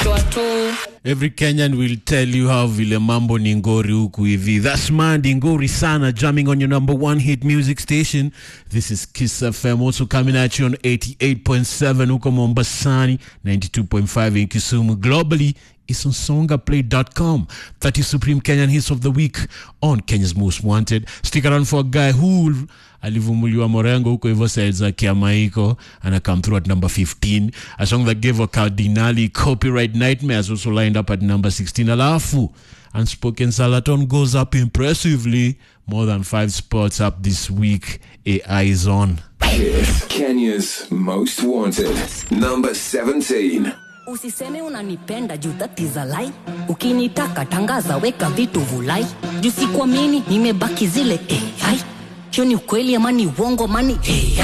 kushwa tu Every Kenyan will tell you how vile mambo ni ngori huku hivi. That's Mandi Ngori Sana jamming on your number one hit music station. This is Kiss FM also coming at you on 88.7 huko Mombasani, 92.5 in Kisumu. Globally, it's on songaplay.com. 30 Supreme Kenyan Hits of the Week on Kenya's Most Wanted. Stick around for a guy who alivumuliwa morengo huko hivyo side za kiamaiko ana come through at number 15 a song that gave a cardinali copyright nightmares also lined up at number 16 alafu unspoken salaton goes up impressively more than five spots up this week ai is on Kiss, Kenya's most wanted. Number 17. usiseme unanipenda juu that is a lie ukinitaka tangaza weka vitu vulai juu sikuamini nimebaki zile ai hiyo ni ukweli ama ni uongo mani ai